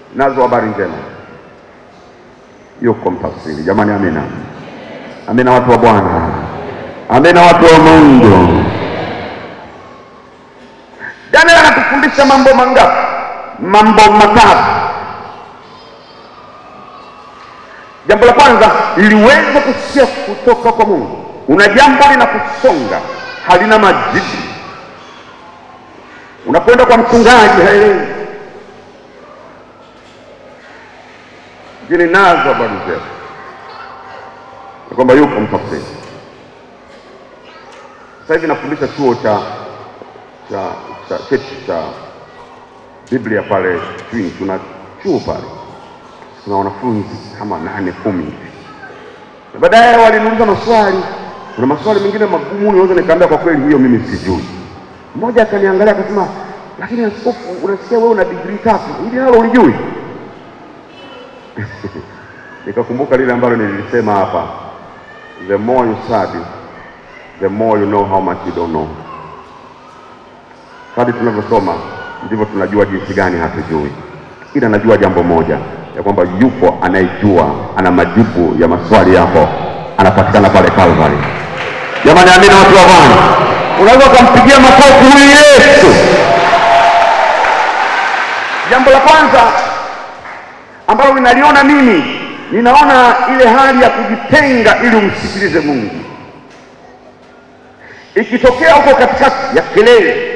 nazo habari njema, yuko mtafsiri. Jamani, amina, amina, watu wa Bwana, amina, watu wa Mungu. Daniel anatufundisha mambo mangapi? Mambo matatu. Jambo la kwanza, ili uweze kusikia kutoka kwa Mungu, una jambo linakusonga halina majibu. Unakwenda kwa mchungaji, haelewi, lakini nazo habari njema ya kwamba yuko mtafsiri. Sasa hivi nafundisha chuo cha cha cha cheti cha Biblia pale Twin, tuna chuo pale, tuna wanafunzi kama nane kumi hivi, na baadaye waliniuliza maswali. Kuna maswali mengine magumu, niweza nikaambia kwa kweli, hiyo mimi sijui. Mmoja akaniangalia akasema, lakini askofu, unasikia wewe una digrii tatu, hili nalo ulijui? Nikakumbuka lile ambalo nilisema hapa, the more you study the more you know how much you don't know. Kadri tunavyosoma ndivyo tunajua jinsi gani hatujui, ila najua jambo moja ya kwamba yupo anayejua, ana majibu ya maswali yako, anapatikana pale Calvary. Jamani, amina, watu wa Bwana, unaweza ukampigia makofi huyu Yesu. Jambo la kwanza ambalo ninaliona mimi, ninaona ile hali ya kujitenga ili umsikilize Mungu. Ikitokea huko katikati ya kelele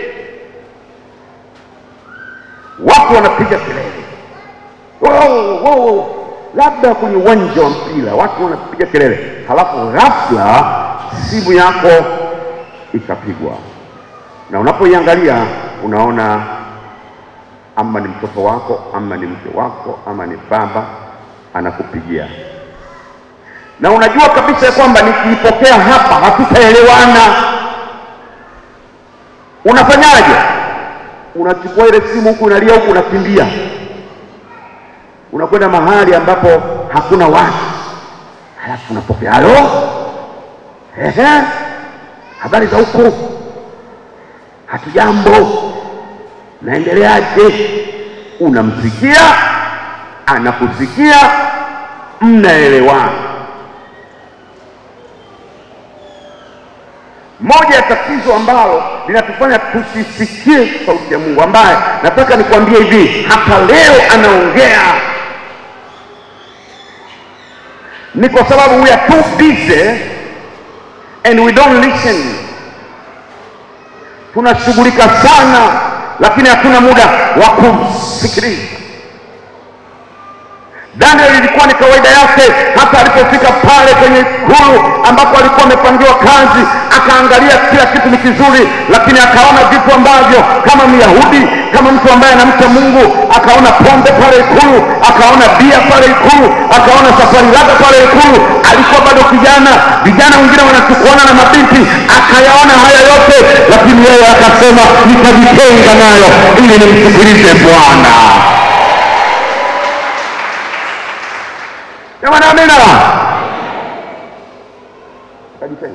watu wanapiga kelele wow, wow. labda kwenye uwanja wa mpira watu wanapiga kelele, halafu ghafla simu yako ikapigwa, na unapoiangalia unaona ama ni mtoto wako ama ni mke wako ama ni baba anakupigia, na unajua kabisa ya kwamba nikiipokea hapa hatutaelewana. Unafanyaje? unachukua ile simu huku unalia huku unakimbia, unakwenda mahali ambapo hakuna watu, halafu unapokea halo, ehe, habari za huku, hatujambo, naendeleaje? Unamsikia, anakusikia, mnaelewana. Moja ya tatizo ambalo linatufanya tusisikie sauti ya Mungu, ambaye nataka nikwambie hivi, hata leo anaongea, ni kwa sababu we are too busy and we don't listen. Tunashughulika sana, lakini hatuna muda wa kumsikiliza. Daniel ilikuwa ni kawaida yake, hata alipofika pale kwenye ikulu ambapo alikuwa amepangiwa kazi, akaangalia kila kitu ni kizuri, lakini akaona vitu ambavyo kama Myahudi, kama mtu ambaye anamcha Mungu, akaona pombe pale ikulu, akaona bia pale ikulu, akaona safari lake pale ikulu. Alikuwa bado kijana, vijana wengine wanachukuana na mabinti, akayaona haya yote, lakini yeye akasema, nitajitenga nayo ili nimsikilize Bwana. Jamani, amina. Kajitenga.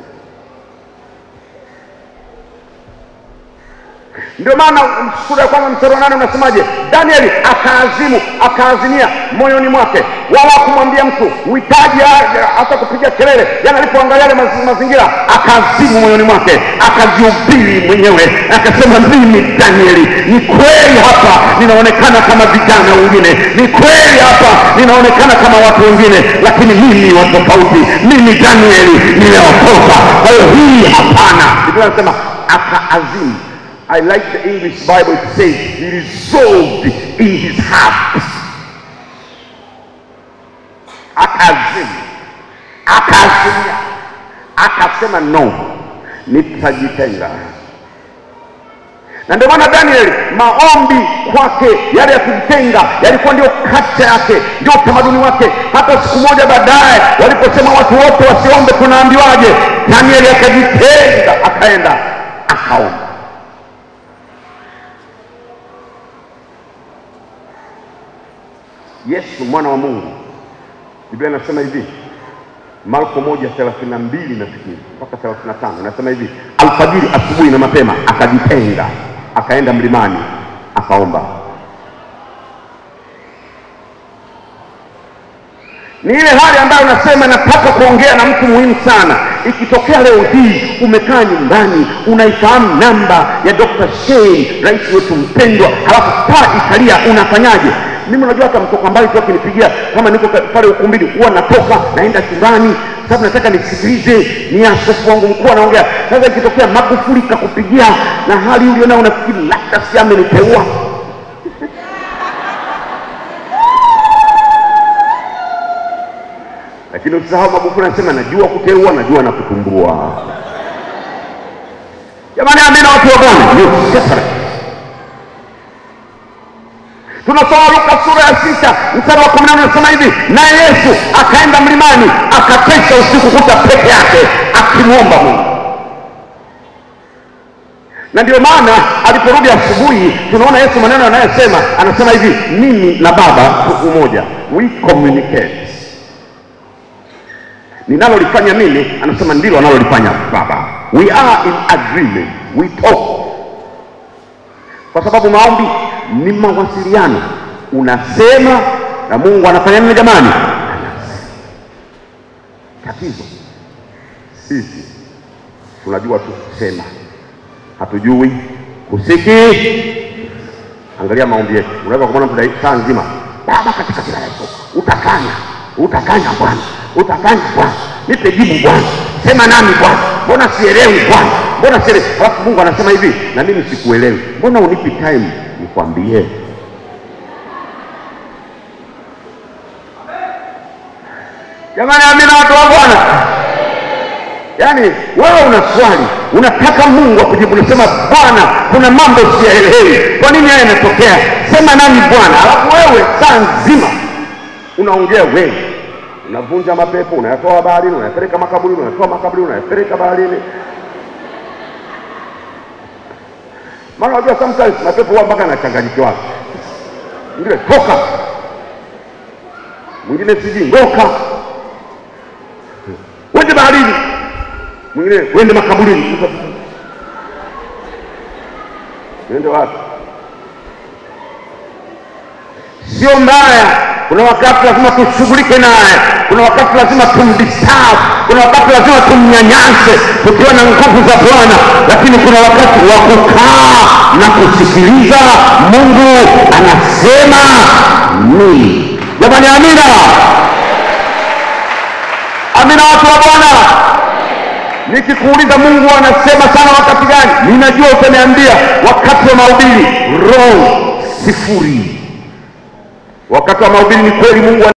Ndio maana sura ya kwanza mstari wa nane unasemaje? Danieli akaazimu, akaazimia moyoni mwake, wala kumwambia mtu uhitaji hata kupiga kelele. Yani alipoangalia yale mazi- mazingira, akaazimu moyoni mwake, akajihubiri mwenyewe, akasema mimi Danieli, ni kweli hapa ninaonekana kama vijana wengine, ni kweli hapa ninaonekana kama watu wengine, lakini mimi wa tofauti. Mimi Danieli nimeokoka. Kwa hiyo hii hapana. Biblia inasema akaazimu I like the English Bible. It says he resolved in his heart. Akazimu, akaazimia, akasema no, nitajitenga. Na ndio maana Daniel, maombi kwake yale ya kujitenga yalikuwa ndio kacha yake, ndio utamaduni wake. Hata siku moja baadaye waliposema watu wote wasiombe, tunaambiwaje? Daniel akajitenga, akaenda akaomba. Yesu mwana wa Mungu, Biblia inasema hivi, Marko moja thelathini na mbili nafikiri mpaka thelathini na tano inasema hivi, alfajiri, asubuhi na mapema akajitenga, akaenda mlimani akaomba. ni ile hali ambayo unasema nataka kuongea na mtu muhimu sana. Ikitokea leo hii umekaa nyumbani, unaifahamu namba ya Dr. Shein, rais wetu mpendwa, halafu taa ikalia, unafanyaje? Mimi unajua, hata mtoka mbali tu akinipigia, kama niko pale ukumbini, huwa natoka naenda chumbani, sababu nataka nisikilize, ni askofu wangu mkuu anaongea. Sasa ikitokea Magufuli kakupigia na hali ulionao, unafikiri labda si ameniteua lakini usisahau Magufuli anasema najua kuteua, najua na kutumbua. Jamani, amina watu wa Bwana. You separate. Tunasoma Luka sura ya sita mstari wa kumi na nne nasema hivi, naye Yesu akaenda mlimani akakesha usiku kuta peke yake akimwomba Mungu. Na ndio maana aliporudi asubuhi, tunaona Yesu maneno anayosema, anasema hivi, mimi na Baba tu umoja, we communicate ninalolifanya mimi anasema ndilo analolifanya baba we are in agreement we talk kwa sababu maombi ni mawasiliano unasema na mungu anafanya nini jamani tatizo sisi tunajua tu kusema hatujui kusiki angalia maombi yetu unaweza kumwona mtu saa nzima baba katika jina la yesu utakanya utakanya bwana utafanya Bwana, nipe jibu Bwana, sema nami Bwana, mbona sielewi Bwana, mbona sielewi? Alafu Mungu anasema hivi, na mimi sikuelewi, mbona unipi time nikwambie? Jamani, amina watu wa Bwana. Yaani wewe una swali, unataka Mungu akujibu, unasema Bwana, kuna mambo siyaelewi, kwa nini haya yanatokea? Sema nami Bwana. Alafu wewe saa nzima unaongea wewe unavunja mapepo, unayatoa baharini, unayapeleka makaburini, unayatoa makaburini, unayapeleka baharini. Maana unajua sometimes mapepo huwa mpaka anachanganyikiwa, mwingine toka, mwingine sijui ngoka, wende baharini, mwingine wende makaburini. Wende wapi? Sio mbaya kuna wakati lazima tushughulike naye, kuna wakati lazima tumdisturb, kuna wakati lazima tumnyanyase tukiwa na nguvu za Bwana, lakini kuna wakati wa kukaa na kusikiliza Mungu anasema nini. Jamani, amina, amina, watu wa Bwana. Nikikuuliza Mungu anasema sana wakati gani, ninajua utaniambia wakati wa mahubiri, roho sifuri wakati wa mahubiri ni kweli Mungu